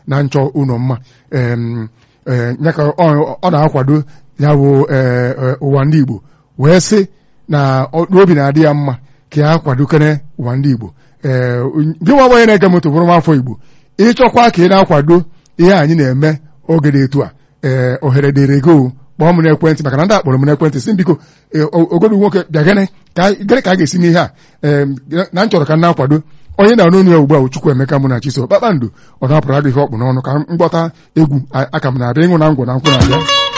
na nchọ ụlọ mma em, eh, ya ka ọ ọ na-akwado ya bụ eh, eh, ụwa ndị Igbo wee sị na ọ- n'obi na-adị ya mma ka ya kwadokere ụwa ndị Igbo ee gị nwa onye na-ege moto bụrụ nwaafọ Igbo ịchọkwa ka ị na-akwado ihe anyị na-eme oge dị etu a ee ohere dịrị go kpọọ m n'ekwentị maka na ndị akpọrọ m n'ekwentị si m biko ee, o- ogodu nwoke bịa gịnị ka gịnị ka a ga-esi n'ihe a ee na m chọrọ ka m na-akwado onye na n'onu ya ugbu a bụ Chukwuemeka mụ na Chiso kpakpando ọ na-apụrụ adịghị ọkpụ n'ọnụ ka m gbọta egwu a- aka m na-abịa ịṅụ na ngwụ na nkwụ na-abịa